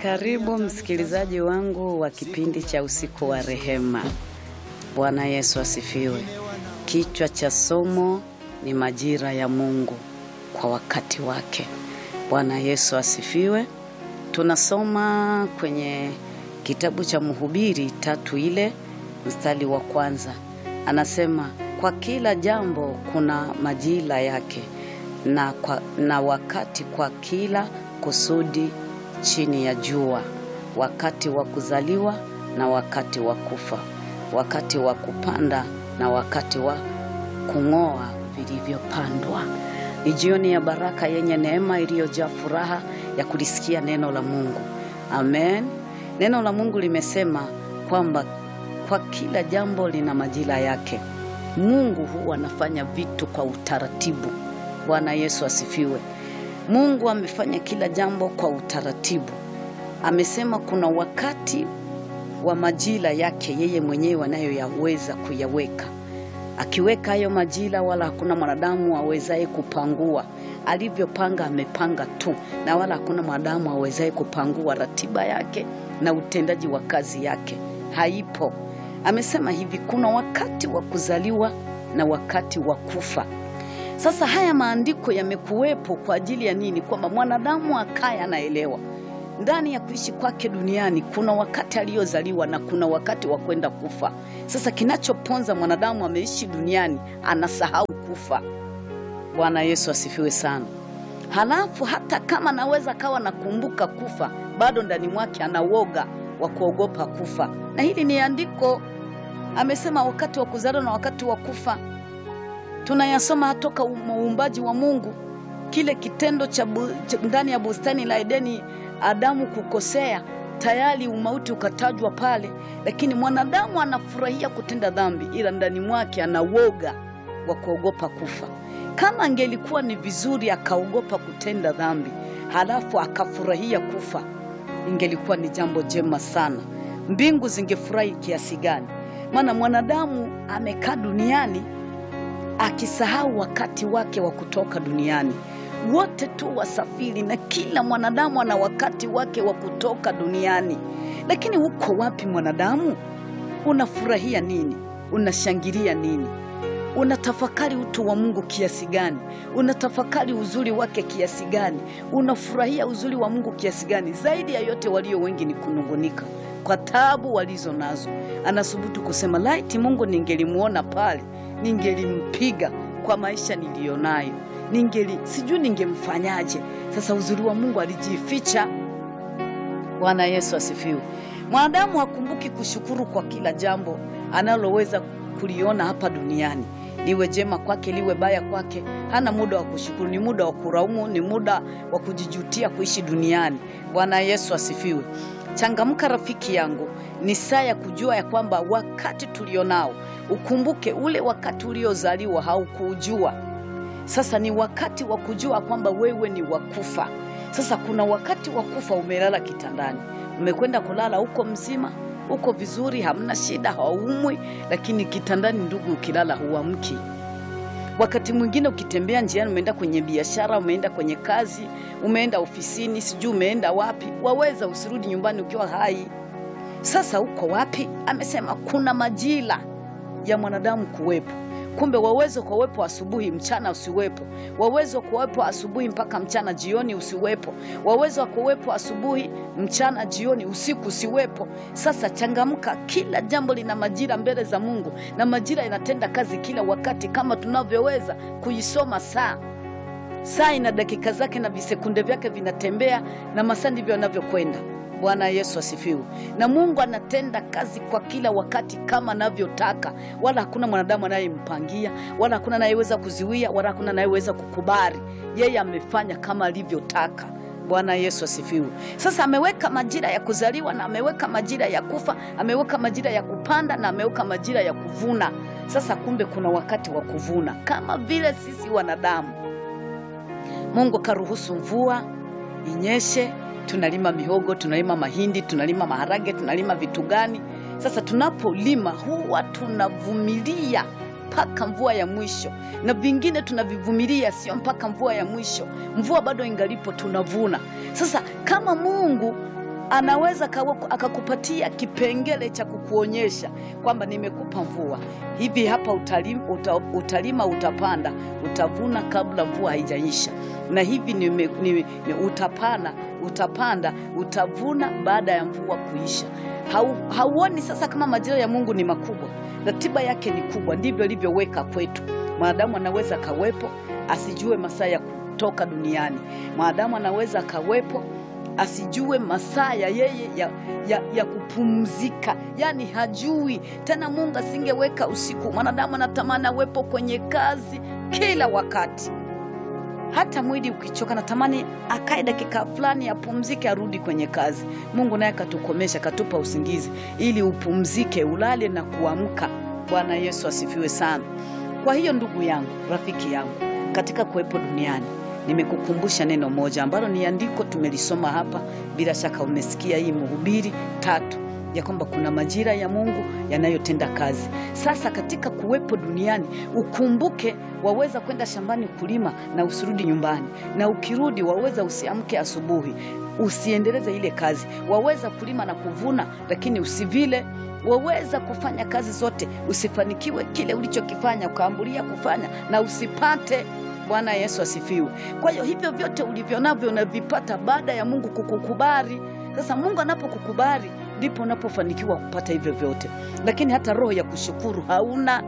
Karibu msikilizaji wangu wa kipindi cha usiku wa rehema. Bwana Yesu asifiwe. Kichwa cha somo ni majira ya Mungu kwa wakati wake. Bwana Yesu asifiwe. Tunasoma kwenye kitabu cha Mhubiri tatu ile mstari wa kwanza, anasema kwa kila jambo kuna majira yake na, kwa, na wakati kwa kila kusudi chini ya jua, wakati wa kuzaliwa na wakati wa kufa, wakati wa kupanda na wakati wa kung'oa vilivyopandwa. Ni jioni ya baraka yenye neema iliyojaa furaha ya kulisikia neno la Mungu. Amen. Neno la Mungu limesema kwamba kwa kila jambo lina majira yake. Mungu huwa anafanya vitu kwa utaratibu. Bwana Yesu asifiwe. Mungu amefanya kila jambo kwa utaratibu. Amesema kuna wakati wa majira yake yeye mwenyewe anayoyaweza kuyaweka. Akiweka hayo majira, wala hakuna mwanadamu awezaye kupangua. Alivyopanga amepanga tu, na wala hakuna mwanadamu awezaye kupangua ratiba yake na utendaji wa kazi yake, haipo. Amesema hivi, kuna wakati wa kuzaliwa na wakati wa kufa. Sasa haya maandiko yamekuwepo kwa ajili ya nini? Kwamba mwanadamu akaye anaelewa ndani ya kuishi kwake duniani kuna wakati aliyozaliwa na kuna wakati wa kwenda kufa. Sasa kinachoponza mwanadamu ameishi duniani anasahau kufa. Bwana Yesu asifiwe sana. Halafu hata kama naweza kawa nakumbuka kufa, bado ndani mwake ana woga wa kuogopa kufa, na hili ni andiko amesema, wakati wa kuzaliwa na wakati wa kufa tunayasoma toka uumbaji wa Mungu, kile kitendo cha ndani ya bustani la Edeni, Adamu kukosea, tayari umauti ukatajwa pale, lakini mwanadamu anafurahia kutenda dhambi, ila ndani mwake ana woga wa kuogopa kufa. Kama angelikuwa ni vizuri akaogopa kutenda dhambi halafu akafurahia kufa, ingelikuwa ni jambo jema sana. Mbingu zingefurahi kiasi gani? Maana mwanadamu amekaa duniani akisahau wakati wake wa kutoka duniani. Wote tu wasafiri, na kila mwanadamu ana wakati wake wa kutoka duniani. Lakini uko wapi mwanadamu? Unafurahia nini? Unashangilia nini? Unatafakari utu wa Mungu kiasi gani? Unatafakari uzuri wake kiasi gani? Unafurahia uzuri wa Mungu kiasi gani? Zaidi ya yote, walio wengi ni kunungunika kwa taabu walizo nazo. Anasubutu kusema laiti Mungu ningelimuona pale ningelimpiga kwa maisha niliyonayo, ningeli sijui ningemfanyaje. Sasa uzuri wa Mungu alijificha. Bwana Yesu asifiwe. Mwanadamu hakumbuki kushukuru kwa kila jambo analoweza kuliona hapa duniani, liwe jema kwake, liwe baya kwake. Hana muda wa kushukuru, ni muda wa kulaumu, ni muda wa kujijutia kuishi duniani. Bwana Yesu asifiwe. Changamka rafiki yangu, ni saa ya kujua ya kwamba wakati tulionao, ukumbuke ule wakati uliozaliwa haukuujua. Sasa ni wakati wa kujua kwamba wewe ni wakufa. Sasa kuna wakati wa kufa, umelala kitandani, umekwenda kulala huko mzima, uko vizuri, hamna shida, haumwi, lakini kitandani, ndugu, ukilala huamki. Wakati mwingine ukitembea njiani, umeenda kwenye biashara, umeenda kwenye kazi, umeenda ofisini, sijui umeenda wapi, waweza usirudi nyumbani ukiwa hai. Sasa uko wapi? Amesema kuna majira ya mwanadamu kuwepo. Kumbe waweza kuwepo asubuhi, mchana usiwepo. Waweza kuwepo asubuhi mpaka mchana, jioni usiwepo. Waweza kuwepo asubuhi, mchana, jioni, usiku usiwepo. Sasa changamka, kila jambo lina majira mbele za Mungu, na majira inatenda kazi kila wakati, kama tunavyoweza kuisoma saa. Saa ina dakika zake na visekunde vyake vinatembea, na masaa ndivyo yanavyokwenda. Bwana Yesu asifiwe. Na Mungu anatenda kazi kwa kila wakati kama anavyotaka, wala hakuna mwanadamu anayempangia, wala hakuna anayeweza kuziwia, wala hakuna anayeweza kukubali. Yeye amefanya kama alivyotaka. Bwana Yesu asifiwe. Sasa ameweka majira ya kuzaliwa na ameweka majira ya kufa, ameweka majira ya kupanda na ameweka majira ya kuvuna. Sasa kumbe kuna wakati wa kuvuna, kama vile sisi wanadamu. Mungu karuhusu mvua inyeshe tunalima mihogo, tunalima mahindi, tunalima maharage, tunalima vitu gani? Sasa tunapolima huwa tunavumilia mpaka mvua ya mwisho, na vingine tunavivumilia sio mpaka mvua ya mwisho. Mvua bado ingalipo, tunavuna. Sasa kama Mungu anaweza kawa- akakupatia kipengele cha kukuonyesha kwamba nimekupa mvua hivi hapa utalima, uta, utalima utapanda utavuna kabla mvua haijaisha na hivi nime, nime, ni utapanda utapanda utavuna baada ya mvua kuisha Hau, hauoni sasa kama majira ya mungu ni makubwa ratiba yake ni kubwa ndivyo ilivyoweka kwetu mwanadamu anaweza akawepo asijue masaa ya kutoka duniani mwanadamu anaweza akawepo asijue masaa ya yeye ya, ya, ya kupumzika yaani hajui tena mungu asingeweka usiku mwanadamu anatamani awepo kwenye kazi kila wakati hata mwili ukichoka natamani akae dakika fulani apumzike arudi kwenye kazi mungu naye akatukomesha akatupa usingizi ili upumzike ulale na kuamka bwana yesu asifiwe sana kwa hiyo ndugu yangu rafiki yangu katika kuwepo duniani nimekukumbusha neno moja ambalo ni andiko tumelisoma hapa bila shaka umesikia hii mhubiri tatu ya kwamba kuna majira ya mungu yanayotenda kazi sasa katika kuwepo duniani ukumbuke waweza kwenda shambani kulima na usirudi nyumbani na ukirudi waweza usiamke asubuhi usiendeleze ile kazi waweza kulima na kuvuna lakini usivile waweza kufanya kazi zote usifanikiwe kile ulichokifanya ukaambulia kufanya na usipate bwana yesu asifiwe kwa hiyo hivyo vyote ulivyo navyo unavipata baada ya mungu kukukubali sasa mungu anapokukubali ndipo unapofanikiwa kupata hivyo vyote lakini hata roho ya kushukuru hauna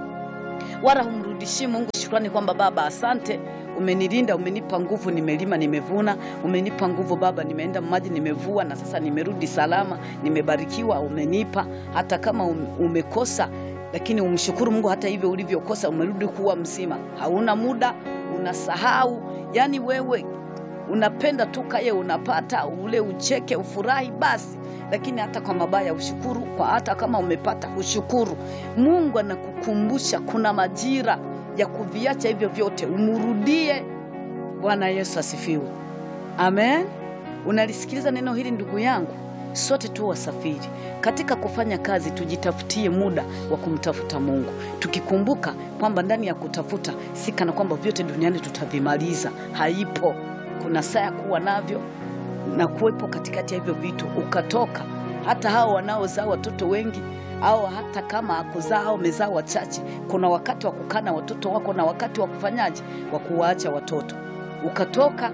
wala humrudishii mungu shukrani kwamba baba asante umenilinda umenipa nguvu nimelima nimevuna umenipa nguvu baba nimeenda maji nimevua na sasa nimerudi salama nimebarikiwa umenipa hata kama um- umekosa lakini umshukuru mungu hata hivyo ulivyokosa umerudi kuwa mzima hauna muda unasahau yaani wewe unapenda tu kaye unapata ule ucheke ufurahi basi lakini hata kwa mabaya ushukuru kwa hata kama umepata ushukuru mungu anakukumbusha kuna majira ya kuviacha hivyo vyote umrudie bwana yesu asifiwe amen unalisikiliza neno hili ndugu yangu sote tu wasafiri katika kufanya kazi tujitafutie muda wa kumtafuta mungu tukikumbuka kwamba ndani ya kutafuta si kana kwamba vyote duniani tutavimaliza haipo kuna saa ya kuwa navyo na kuwepo katikati ya hivyo vitu ukatoka hata hao wanaozaa watoto wengi au hata kama akuzaa au umezaa wachache kuna wakati wa kukaa na watoto wako na wakati wa kufanyaje wa kuwaacha watoto ukatoka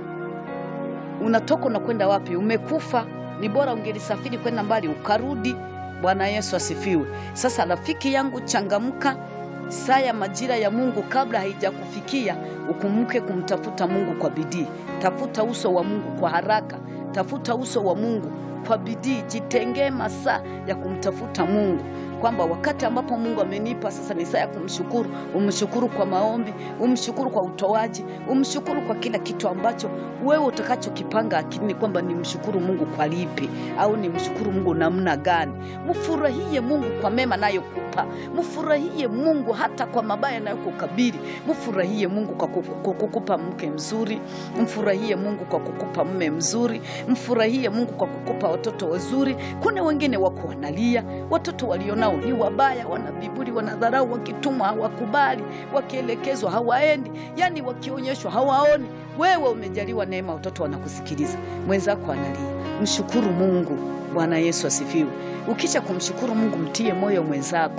unatoka unakwenda wapi umekufa ni bora ungelisafiri kwenda mbali ukarudi bwana yesu asifiwe sasa rafiki yangu changamka saa ya majira ya mungu kabla haijakufikia ukumbuke kumtafuta mungu kwa bidii tafuta uso wa mungu kwa haraka tafuta uso wa mungu kwa bidii jitengee masaa ya kumtafuta mungu kwamba wakati ambapo mungu amenipa sasa ni saa ya kumshukuru umshukuru kwa maombi umshukuru kwa utoaji umshukuru kwa kila kitu ambacho wewe utakachokipanga akilini kwamba ni mshukuru mungu kwa lipi au ni mshukuru mungu namna gani mfurahie mungu kwa mema nayokupa mfurahie mungu hata kwa mabaya nayokukabili mfurahie mungu kwa kuku- kwa kukupa mke mzuri mfurahie mungu kwa kukupa mme mzuri mfurahie mungu kwa kukupa watoto wazuri kuna wengine wako wanalia watoto walionao ni wabaya wana viburi wanadharau wakitumwa hawakubali wakielekezwa hawaendi yani wakionyeshwa hawaoni wewe umejaliwa neema watoto wanakusikiliza mwenzako analia mshukuru mungu bwana yesu asifiwe ukisha kumshukuru mungu mtie moyo mwenzako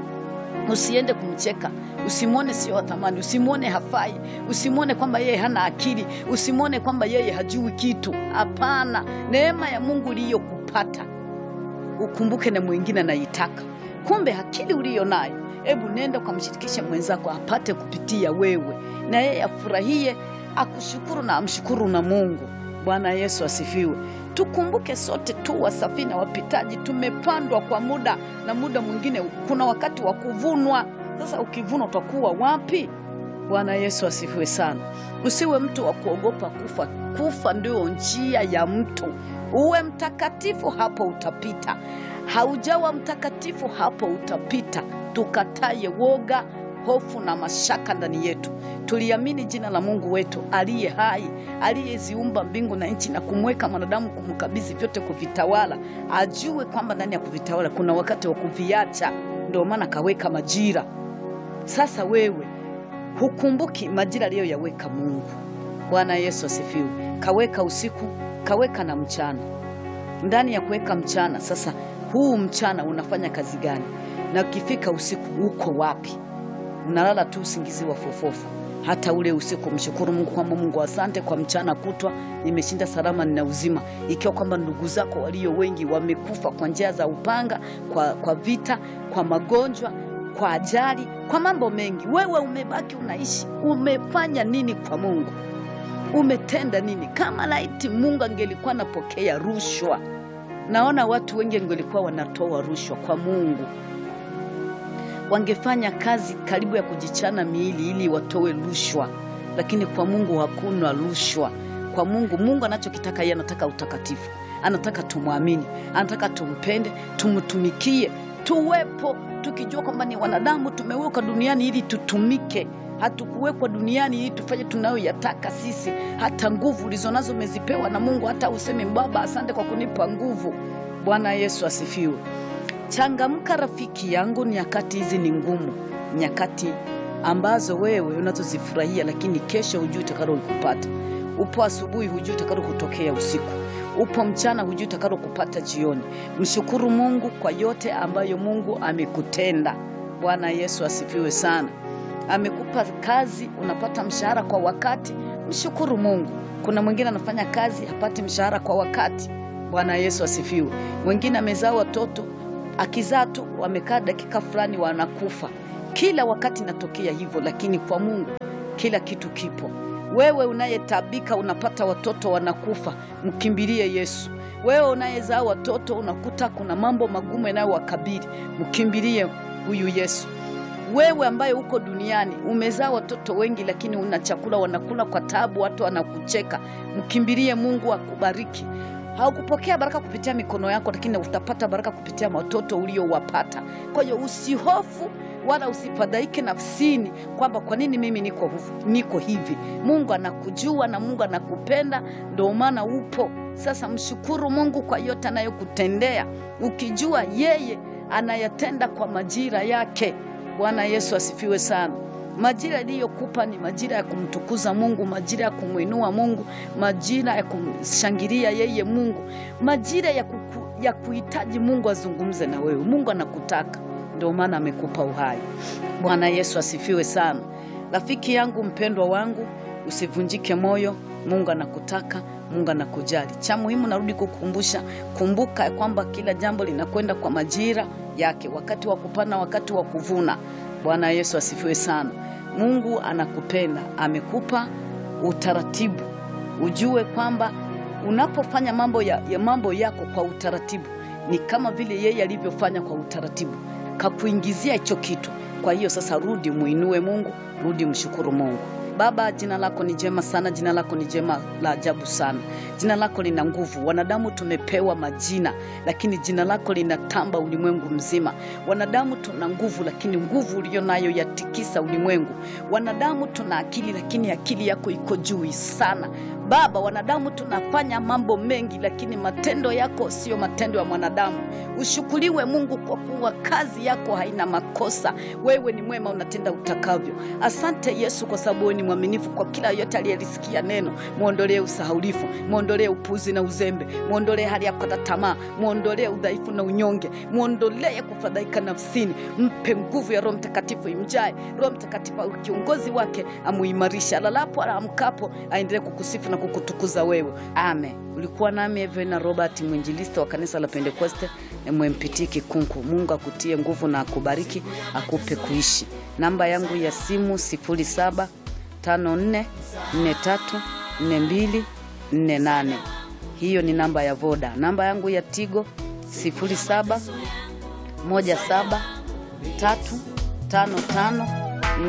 usiende kumcheka usimwone sio wa thamani usimwone hafai usimwone kwamba yeye hana akili usimwone kwamba yeye hajui kitu hapana neema ya mungu iliyokupata ukumbuke na mwingine anaitaka kumbe akili uliyo nayo hebu nenda ukamshirikishe mwenzako apate kupitia wewe na yeye afurahie akushukuru na amshukuru na mungu bwana yesu asifiwe tukumbuke sote tu wasafiri na wapitaji tumepandwa kwa muda na muda mwingine kuna wakati wa kuvunwa sasa ukivuna utakuwa wapi bwana yesu asifiwe sana usiwe mtu wa kuogopa kufa kufa ndio njia ya mtu uwe mtakatifu hapo utapita haujawa mtakatifu hapo utapita tukataye woga hofu na mashaka ndani yetu tuliamini jina la mungu wetu aliye hai aliyeziumba mbingu na nchi na kumweka mwanadamu kumkabidhi vyote kuvitawala ajue kwamba ndani ya kuvitawala kuna wakati wa kuviacha ndio maana kaweka majira sasa wewe hukumbuki majira aliyoyaweka mungu bwana yesu asifiwe kaweka usiku kaweka na mchana ndani ya kuweka mchana. Sasa huu mchana unafanya kazi gani? Na ukifika usiku uko wapi? Unalala tu usingizi wa fofofu hata ule usiku. Mshukuru Mungu kwamba Mungu, asante kwa mchana kutwa nimeshinda salama, nina uzima, ikiwa kwamba ndugu zako walio wengi wamekufa kwa njia za upanga, kwa, kwa vita, kwa magonjwa, kwa ajali, kwa mambo mengi. Wewe umebaki unaishi, umefanya nini kwa Mungu? Umetenda nini? Kama laiti Mungu angelikuwa anapokea rushwa, naona watu wengi angelikuwa wanatoa rushwa kwa Mungu wangefanya kazi karibu ya kujichana miili ili watoe rushwa, lakini kwa Mungu hakuna rushwa. Kwa Mungu, Mungu anachokitaka yeye, anataka utakatifu, anataka tumwamini, anataka tumpende, tumtumikie, tuwepo tukijua kwamba ni wanadamu, tumewekwa duniani ili tutumike. Hatukuwekwa duniani ili tufanye tunayoyataka sisi. Hata nguvu ulizonazo umezipewa na Mungu, hata useme Baba, asante kwa kunipa nguvu. Bwana Yesu asifiwe. Changamka rafiki yangu, nyakati hizi ni ngumu, nyakati ambazo wewe unazozifurahia, lakini kesho hujui utakalo kupata. Upo asubuhi, hujui utakalo kutokea usiku. Upo mchana, hujui utakalo kupata jioni. Mshukuru Mungu kwa yote ambayo Mungu amekutenda. Bwana Yesu asifiwe sana. Amekupa kazi, unapata mshahara kwa wakati, mshukuru Mungu. Kuna mwingine anafanya kazi hapati mshahara kwa wakati. Bwana Yesu asifiwe. Mwingine amezaa watoto akizaa tu wamekaa dakika fulani wanakufa. Kila wakati inatokea hivyo, lakini kwa Mungu kila kitu kipo. Wewe unayetabika unapata watoto wanakufa, mkimbilie Yesu. Wewe unayezaa watoto unakuta kuna mambo magumu yanayowakabili, mkimbilie huyu Yesu. Wewe ambaye uko duniani umezaa watoto wengi, lakini una chakula wanakula kwa taabu, watu wanakucheka, mkimbilie Mungu akubariki. Haukupokea baraka kupitia mikono yako, lakini utapata baraka kupitia watoto uliowapata. Kwa hiyo usihofu wala usifadhaike nafsini kwamba kwa nini mimi niko, niko hivi. Mungu anakujua na Mungu anakupenda, ndio maana upo. Sasa mshukuru Mungu kwa yote anayokutendea, ukijua yeye anayatenda kwa majira yake. Bwana Yesu asifiwe sana. Majira iliyokupa ni majira ya kumtukuza Mungu, majira ya kumwinua Mungu, majira ya kumshangilia yeye Mungu, majira ya, kuku, ya kuhitaji Mungu azungumze na wewe. Mungu anakutaka, ndio maana amekupa uhai. Bwana Yesu asifiwe sana. Rafiki yangu mpendwa wangu, usivunjike moyo. Mungu anakutaka, Mungu anakujali. Cha muhimu narudi kukumbusha, kumbuka ya kwamba kila jambo linakwenda kwa majira yake, wakati wa kupanda, wakati wa kuvuna. Bwana Yesu asifiwe sana. Mungu anakupenda, amekupa utaratibu. Ujue kwamba unapofanya mambo, ya, ya mambo yako kwa utaratibu ni kama vile yeye alivyofanya kwa utaratibu, kakuingizia hicho kitu. Kwa hiyo sasa, rudi muinue Mungu, rudi mshukuru Mungu. Baba, jina lako ni jema sana, jina lako ni jema la ajabu sana, jina lako lina nguvu. Wanadamu tumepewa majina, lakini jina lako linatamba ulimwengu mzima. Wanadamu tuna nguvu, lakini nguvu uliyo nayo yatikisa ulimwengu. Wanadamu tuna akili, lakini akili yako iko juu sana. Baba, wanadamu tunafanya mambo mengi, lakini matendo yako siyo matendo ya mwanadamu. Ushukuriwe Mungu kwa kuwa kazi yako haina makosa. Wewe ni mwema, unatenda utakavyo. Asante Yesu kwa sababu wewe ni mwaminifu kwa kila yote aliyelisikia neno. Mwondolee usahaulifu, mwondolee upuzi na uzembe, mwondolee hali ya kukata tamaa, mwondolee udhaifu na unyonge, mwondolee kufadhaika nafsini. Mpe nguvu ya Roho Mtakatifu imjae. Roho Mtakatifu au kiongozi wake amuimarisha, alalapo aamkapo, aendelee kukusifu na kukutukuza wewe. Amen. Ulikuwa nami Evena Robert, mwinjilisti wa kanisa la Pentekoste MMPT Kikunku. Mungu akutie nguvu na akubariki, akupe kuishi. Namba yangu ya simu 07 54434248 hiyo ni namba ya Voda. Namba yangu ya Tigo 07 17 355